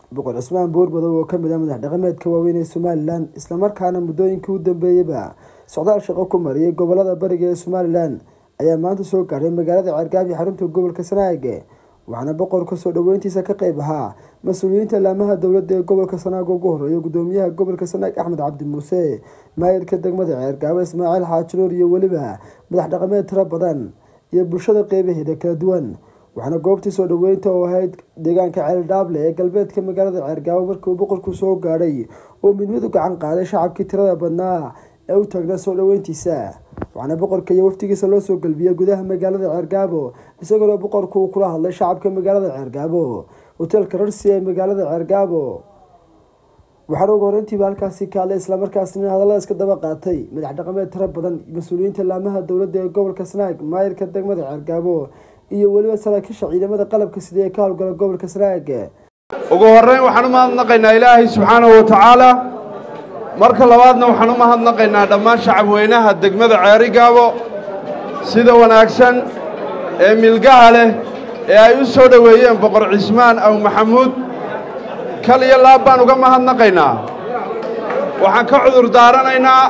boqor cismaan buurmadow oo kamid ah madax dhaqameedka waaweyn ee somalilan islamarkaana muddooyinkii u dambeeyeyba socdaal shaqo ku mariyay gobolada bariga ee somalilan ayaa maanta soo gaadhay magaalada ceergaabi xarunta gobolka sanaag waxaana boqorka soo dhoweyntiisa ka qeyb ahaa mas-uuliyiinta laamaha dowladda ee gobolka sanaag ugu horeeya gudoomiyaha gobolka sanaag axmed cabdi muuse maayirka degmada ceergaabo ismaaciil xaajiroor iyo weliba madax dhaqameed tiro badan iyo bulshada qeybaheeda kala duwan waxaana goobtii soo dhoweynta oo ahayd deegaanka ceeldhaable ee galbeedka magaalada ceergaabo markii uu boqorku soo gaadhay oo mid mid u gacan qaaday shacabkii tirada badnaa ee u taagnaa soo dhoweyntiisa waxaana boqorka iyo waftigiisa loo soo galbiyey gudaha magaalada ceergaabo isagoona boqorku uu kula hadlay shacabka magaalada ceergaabo hoteelka rarsi ee magaalada ceergaabo waxaana ugu horeyntiiba halkaasi ka hadlay islamarkaasina hadallada iska daba qaatay madax dhaqameed tiro badan mas-uuliyiinta laamaha dowladda ee gobolka sanaag maayirka degmada ceergaabo iyo weliba saraakiisha ciidamada qalabka sida ee ka howlgala gobolka sanaag ugu horreyn waxaan u mahadnaqaynaa ilaahay subxaanahu wa tacaala marka labaadna waxaan u mahadnaqaynaa dhammaan shacabweynaha degmada ceerigaabo sida wanaagsan ee milgaha leh ee ay u soo dhoweeyeen boqor cismaan aw maxamuud kal iyo laab baan uga mahadnaqaynaa waxaan ka cudur daaranaynaa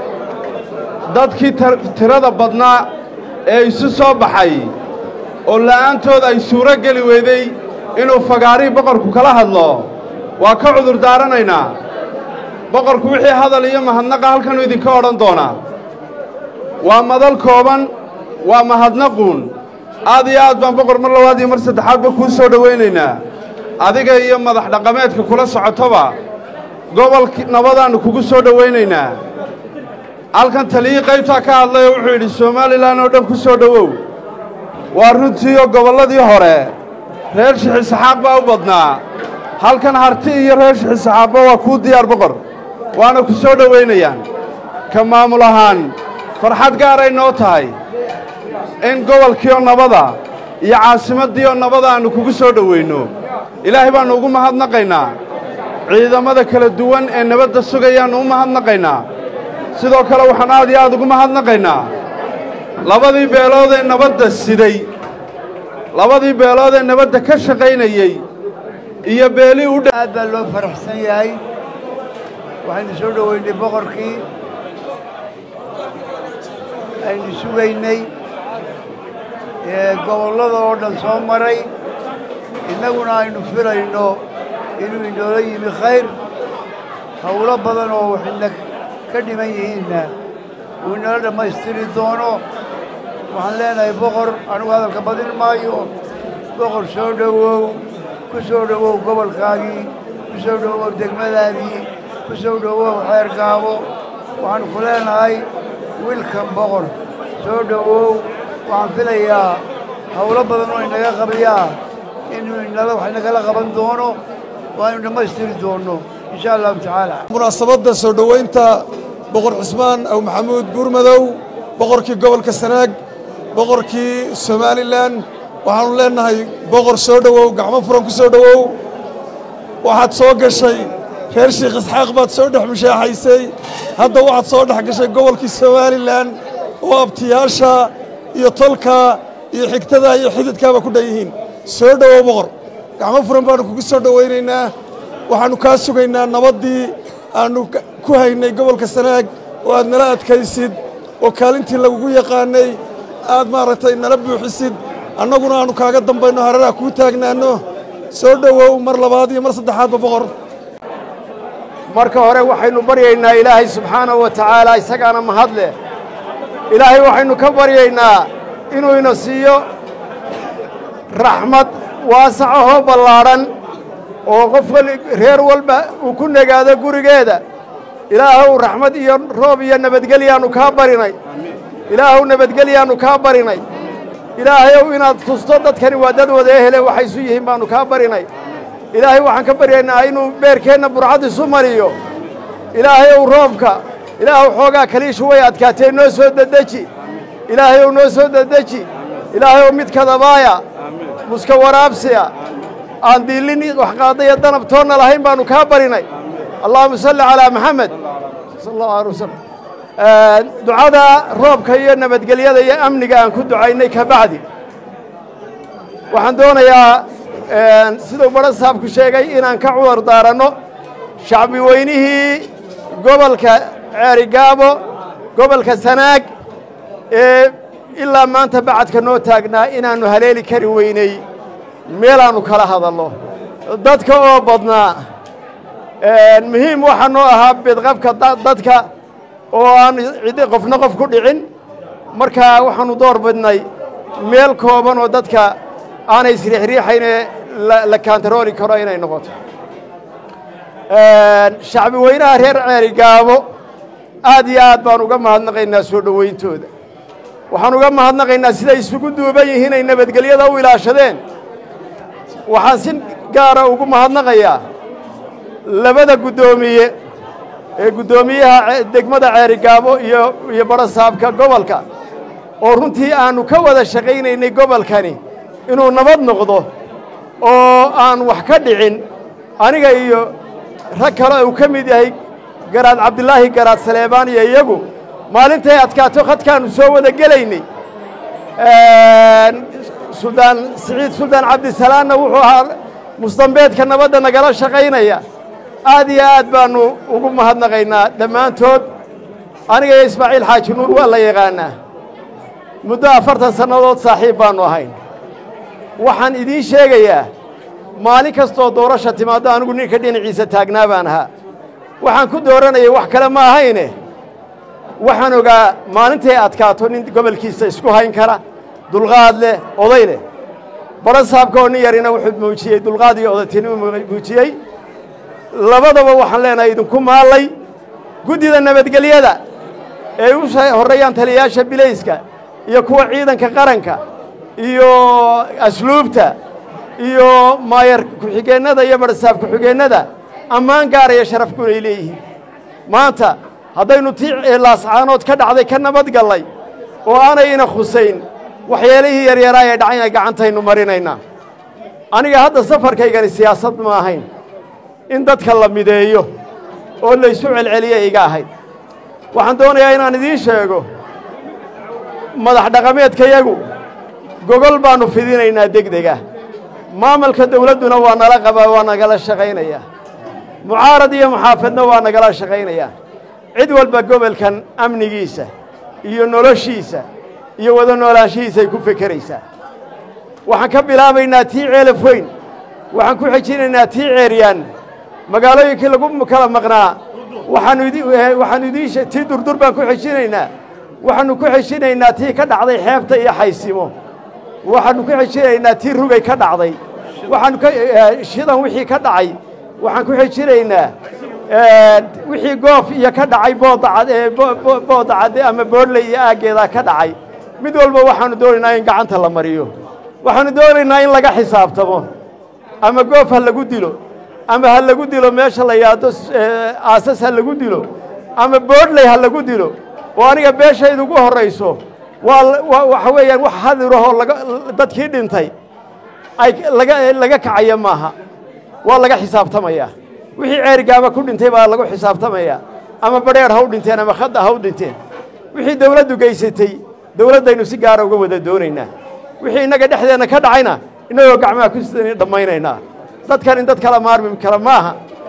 dadkii tirada badnaa ee isu soo baxay oo la'aantood ay suuro geli weyday inuu fagaarihii boqorku kala hadlo waa ka cudur daaranaynaa boqorku wixii hadal iyo mahadnaqa halkanuu idinka odhan doonaa waa madal kooban waa mahadnaquun aad iyo aad baan boqor mar labaad iyo mar saddexaadba kuu soo dhowaynaynaa adiga iyo madax dhaqameedka kula socotoba gobolki nabadaannu kugu soo dhowaynaynaa halkan taliyii qaybtaa ka hadlay oo wuxuu yidhi somalilan oo dhan ku soo dhowow waa runtiioo gobolladii hore reer shixisaxaaq baa u badnaa halkan harti iyo reer shixisaxaaqba waa kuu diyaar boqor waana ku soo dhowaynayaan ka maamul ahaan farxad gaaray noo tahay in gobolkiioo nabada iyo caasimaddiioo nabada aannu kugu soo dhoweynno ilaahay baannu ugu mahadnaqaynaa ciidamada kala duwan ee nabadda sugayaannu u mahadnaqaynaa sidoo kale waxaan aad iyo aad ugu mahadnaqaynaa labadii beelood ee nabadda siday labadii beelood ee nabadda ka shaqaynayey iyo beelii u aad baa loo faraxsan yahay waxaynu soo dhoweynay boqorkii aynu sugaynay ee gobollada oo dhan soo maray innaguna aynu filayno inuu inoola yimi khayr howlo badan oo waxayna ka dhiman yihiinna uu inoola dhammaystiri doono waxaan leenahay boqor anigu hadalka badin maayo boqor soo dhowow ku soo dhowow gobolkaagii ku soo dhowow degmadaadii ku soo dhowow xeergaabo waxaanu ku leenahay wiilkan boqor soo dhowow waxaan filayaa howlo badan oo inaga qabayaa inuu inala wax inagala qaban doono waaynu dhammaystiri doonno insha allahu tacaala munaasabadda soo dhoweynta boqor cismaan aw maxamuud buurmadow boqorkii gobolka sanaag boqorkii somalilan waxaannu leennahay boqor soo dhowow gacmo furan ku soo dhowow waxaad soo gashay reer sheikh isxaaq baad soo dhex mushaaxaysay hadda waxaad soo dhex gashay gobolkii somalilan oo abtiyaasha iyo tolka iyo xigtada iyo xididkaaba ku dhan yihiin soo dhowow boqor gacmo furan baannu kugu soo dhowaynaynaa waxaannu kaa sugaynaa nabaddii aannu ku haynay gobolka sanaag oo aad nala adkaysid oo kaalintii lagugu yaqaanay aad maaragtay nala buuxisid annaguna aannu kaaga dambayno hareeraha kuu taagnaanno soo dhowow mar labaad iyo mar saddexaadba boqor marka hore waxaynu baryaynaa ilaahay subxaanahu wa tacaala isagaana mahad leh ilaahay waxaynu ka baryaynaa inuu ina siiyo raxmad waasacahoo ballaadhan oo qof reer walba uu ku negaado gurigeeda ilaahow raxmad iyo roob iyo nabadgelyaannu kaa barinay ilaahow nabadgelyaannu kaa barinay ilaahayow inaad tusto dadkani waa dad wada ehele waxay isu yihiin baannu kaa barinay ilaahay waxaan ka baryaynaa inuu beerkeenna burcad isu mariyo ilaahayow roobka ilaahow xoogaa kaliishu way adkaatee noo soo dedeji ilaahayow noo soo dedeji ilaahayow mid kadabaaya muska waraabsiya aan diillin wax qaadaya danab toonna lahayn baannu kaa barinay allahuma salli calaa maxamed sal allahu alay wasalam ducada roobka iyo nabadgelyada iyo amniga aan ku ducaynay ka bacdi waxaan doonayaa siduu badha saabku sheegay inaan ka cudar daaranno shacbi weynihii gobolka ceerigaabo gobolka sanaag ee ilaa maanta bacadka noo taagnaa inaannu haleeli kari weynay meelaannu kala hadalno dadka oo badnaa muhiim waxaa noo ahaa bedqabka dadka oo aan cid qofna qof ku dhicin marka waxaannu door bidnay meel kooban oo dadka aanay isriixriixaynee la kaantarooli karo inay noqoto shacbi weynaha reer ceeri gaabo aad iyo aad baan uga mahadnaqaynaa soo dhowayntooda waxaan uga mahadnaqaynaa siday isugu duuban yihiin ay nabadgelyada u ilaashadeen waxaan si gaara ugu mahadnaqayaa labada guddoomiye ee guddoomiyaha degmada ceerigaabo iyo iyo badhasaabka gobolka oo runtii aannu ka wada shaqaynaynay gobolkani inuu nabad noqdo oo aan wax ka dhicin aniga iyo rag kale uu ka mid yahay garaad cabdilaahi garaad saleebaan iyo iyagu maalintay adkaato khadkaannu soo wada gelaynay suldaan siciid suldaan cabdisalaanna wuxuu ahaa musdambeedka nabadda nagala shaqaynaya aad iyo aad baannu ugu mahadnaqaynaa dhammaantood aniga iyo ismaaciil xaaji nuur waa la yaqaannaa muddo afartan sannadood saaxiib baannu ahayn waxaan idiin sheegayaa maalin kastoo doorasha timaaddo anigu ninka dhinaciisa taagnaa baan ahaa waxaan ku dooranayay wax kale ma ahayne waxaan ogaa maalintay adkaato nin gobolkiisa isku hayn kara dulqaad leh oday leh badha saabka oo nin yarina wuxuu muujiyey dulqaad iyo odatinimo muujiyey labadaba waxaan leenahay idinku maallay guddida nabadgelyada ee u horreeyaan taliyayaasha bilayska iyo kuwa ciidanka qaranka iyo asluubta iyo maayar ku-xigeennada iyo badhasaab ku-xigeennada ammaan gaaraya sharafkuna ay leeyihiin maanta haddaynu tii laascaanood ka dhacday ka nabad gallay oo aanay ina khusayn waxyeelihii yaryaraa ee dhacayna gacantaynu marinaynaa aniga hadda safarkaygani siyaasad ma ahayn in dadka la mideeyo oo laysu celceliya iga ahayd waxaan doonayaa inaan idiin sheego madax dhaqameedkayagu gogol baannu fidinaynaa degdega maamulka dawladduna waa nala qabaa waa nagala shaqaynayaa mucaarad iyo muxaafadna waa nagala shaqaynayaa cid walba gobolkan amnigiisa iyo noloshiisa iyo wada noolaanshihiisay ku fekeraysaa waxaan ka bilaabaynaa tii ceelaf weyn waxaan ku xejinaynaa tii ceeryaan magaalooyinkii lagu kala maqnaa waxaanu idiin tii durdur baan ku xejinaynaa waxaannu ku xejinaynaa tii ka dhacday xeebta iyo xaysimo waxaannu ku xejinaynaa tii rugay ka dhacday waxaanu shidan wixii ka dhacay waxaan ku xejinaynaa wixii goof iyo ka dhacay boodacad ama boodley iyo aaggeedaa ka dhacay mid walba waxaannu doonaynaa in gacanta la mariyo waxaannu doonaynaa in laga xisaabtamo ama goof ha lagu dilo ama ha lagu dilo meesha la yaado aasas ha lagu dilo ama boodley ha lagu dilo oo aniga beeshayda ugu horrayso waa waxa weeyaan wax hadirahoo dadkii dhintay ay laga kacaya maaha waa laga xisaabtamayaa wixii ceerigaaba ku dhintay baa lagu xisaabtamayaa ama badheer ha u dhinteen ama khadda ha u dhinteen wixii dawladdu geysatay dawladdaynu si gaara uga wada doonaynaa wixii innaga dhexdeenna ka dhacayna innagoo gacmaha ku sidan dhammaynaynaa dadkan in dad kala maarmi kara maaha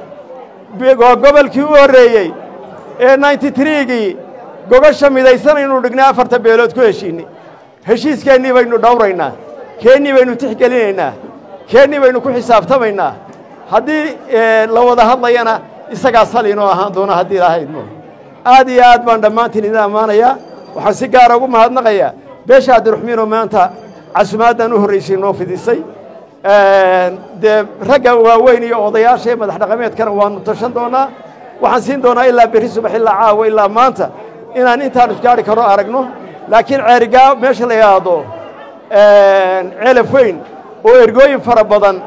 waa gobolkii u horreeyey ee ninety triigii gogosha midaysanaynu dhignay afarta beelood ku heshiinay heshiiskeennii baynu dhowraynaa keennii baynu tixgelinaynaa keennii baynu ku xisaabtamaynaa haddii la wada hadlayana isagaa sal inoo ahaan doona haddii lahaydmo aad iyo aad baan dhammaantiin idin ammaanayaa waxaan si gaara ugu mahadnaqayaa beesha abdiruxmiinoo maanta casumaaddan u horraysay noo fidisay dee ragga waaweyn iyo odayaasha ee madax dhaqameedkana waannu tashan doonaa waxaan siin doonaa ilaa berri subax ilaa caawa ilaa maanta inaan intaan isgaari karo aragno laakiin ceerigaa meesha la yidhaahdo ceelaf weyn oo ergooyin fara badan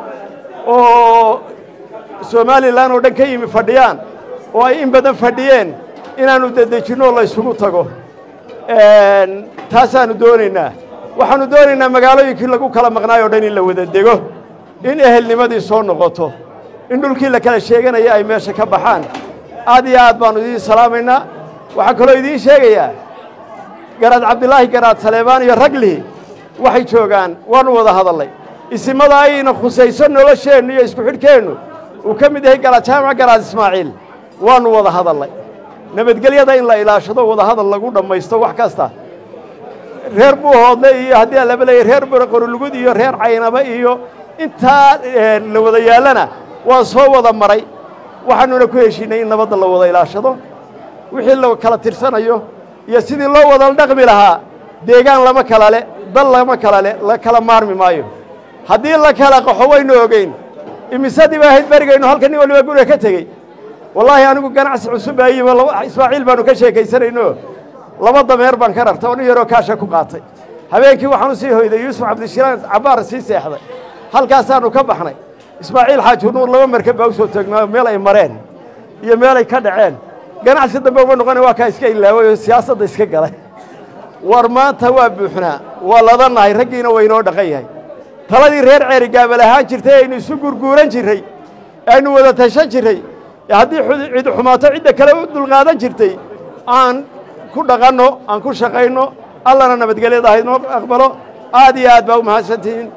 oo somalilan oo dhan ka yimi fadhiyaan oo ay in badan fadhiyeen inaannu dedejinno la ysugu tago taasaannu doonaynaa waxaannu doonaynaa magaalooyinkii lagu kala maqnaay o dhan in la wada dego in ehelnimadii soo noqoto in dhulkii la kala sheeganaya ay meesha ka baxaan aad iyo aad baannu idiin salaamaynaa waxaan kaloo idiin sheegayaa garaad cabdilaahi garaad saleebaan iyo raglihi waxay joogaan waannu wada hadallay isimada ayna khusayso nolosheennu iyo isku xidhkeennu uu ka mid yahay galajaamac garaad ismaaciil waannu wada hadallay nabadgelyada in la ilaashado wadahadal lagu dhammaysto wax kasta reer buuhoodle iyo haddii aan laba leeyahy reer qorolugud iyo reer caynaba iyo intaa la wada yaallana waan soo wada maray waxaanuna ku heshiinay in nabadda la wada ilaashado wixii la kala tirsanayo iyo sidii loo wada dhaqmi lahaa deegaan lama kala le dal lama kala le la kala maarmi maayo haddii la kala qaxo waynu ogeyn imisadii baa ahayd berigaynu halka nin waliba guriga ka tegey wallaahi anigu ganacsi cusub baa yimi ismaaciil baanu ka sheekaysanayno laba dameer baan ka rartay oo nin yaroo kaasha ku qaatay habeenkii waxaan u sii hoyday yuusuf cabdishiraan cabbaar sii seexday halkaasaannu ka baxnay ismaaciil xaaji nuur laba markab baa u soo taagnaayo meel ay mareen iyo meel ay ka dhaceen ganacsi dambe uma noqona waa kaa iska ilaaway oo siyaasadda iska galay war maanta waa buuxnaa waa ladannahay raggiina waynoo dhaqan yahay taladii reer ceeri gaabal ahaan jirtay aynu isu gurguuran jirray aynu wada tashan jirray haddii cid xumaato cidda kale u dulqaadan jirtay aan ku dhaqanno aan ku shaqayno allana nabadgelyada haynoo aqbalo aad iyo aad baa u mahadsantihiin